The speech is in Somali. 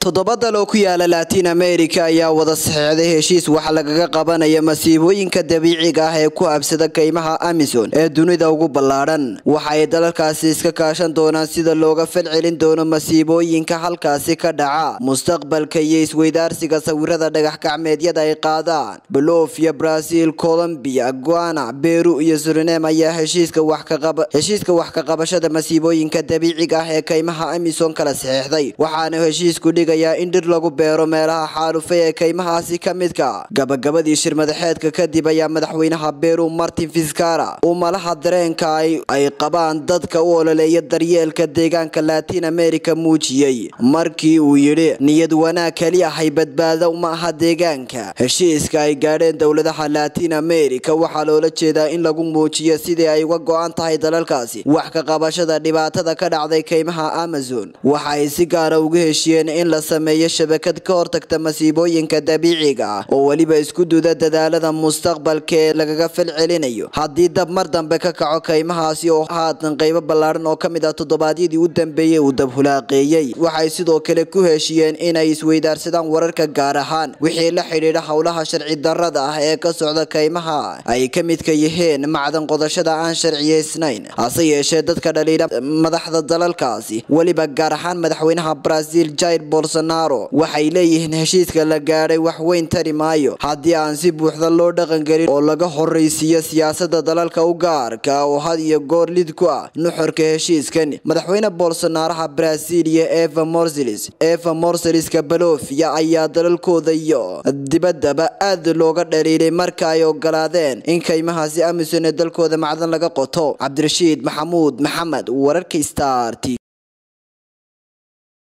toddoba dal oo ku yaala laatiin america ayaa wada saxeexday heshiis waxa lagaga qabanaya masiibooyinka dabiiciga ah ee ku habsada kaymaha amison ee dunida ugu ballaadhan waxa ay dalalkaasi iska kaashan doonaan sida looga falcelin doono masiibooyinka halkaasi ka dhaca mustaqbalka iyo isweydaarsiga sawirada dhagax gacmeedyada ay qaadaan bolofia brazil colombia guana beru iyo surinam ayaa heshiiska wax ka qabashada masiibooyinka dabiiciga ah ee kaymaha amison kala saxeexday waxaana heshiisku dhigayaa in dhir lagu beero meelaha xaalufay ee kaymahaasi ka midka gabagabadii shir madaxeedka kadib ayaa madaxweynaha beru martin fiskara uu malaha dareenka ay qabaan dadka u ololeeya daryeelka deegaanka laatiin america muujiyey markii uu yidhi niyad wanaag keli ahay badbaado ma aha deegaanka heshiiska ay gaadheen dowladaha laatiin america waxaa loola jeedaa in lagu muujiyo sidii ay uga go-an tahay dalalkaasi wax ka qabashada dhibaatada ka dhacday kaymaha amazon waxa ay si gaara uga heshiyeen in la sameeyo shabakad ka hortagta masiibooyinka dabiiciga ah oo weliba isku duda dadaalada mustaqbalka ee lagaga falcelinayo haddii dab mar dambe ka kaco kaymahaasi oo haatan qaybo ballaadhan oo ka mid ah toddobaadyadii u dambeeyey uu dab hulaaqeeyey waxay sidoo kale ku heshiyeen inay isweydaarsadaan wararka gaar ahaan wixii la xidhiidha howlaha sharci darrada ah ee ka socda kaymaha ay ka midka yihiin macdan qodashada aan sharciyeysnayn hase yeeshee dadka dhaliila madaxda dalalkaasi weliba gaar ahaan madaxweynaha brazil jair bolsonaro waxay leeyihiin heshiiska la gaadhay wax weyn tari maayo haddii aan si buuxda loo dhaqangelin oo laga horreysiiyo siyaasada dalalka u gaarka oo had iyo goor lid ku ah nuxurka heshiiskan madaxweyne bolsonaaraha brazil iyo eva morselis eva morseliska balofia ayaa dalalkooda iyo dibaddaba aad looga dhaliilay marka ay ogolaadeen in kaymahaasi amison ee dalkooda macdan laga qoto cabdirashiid maxamuud maxamed wararka star t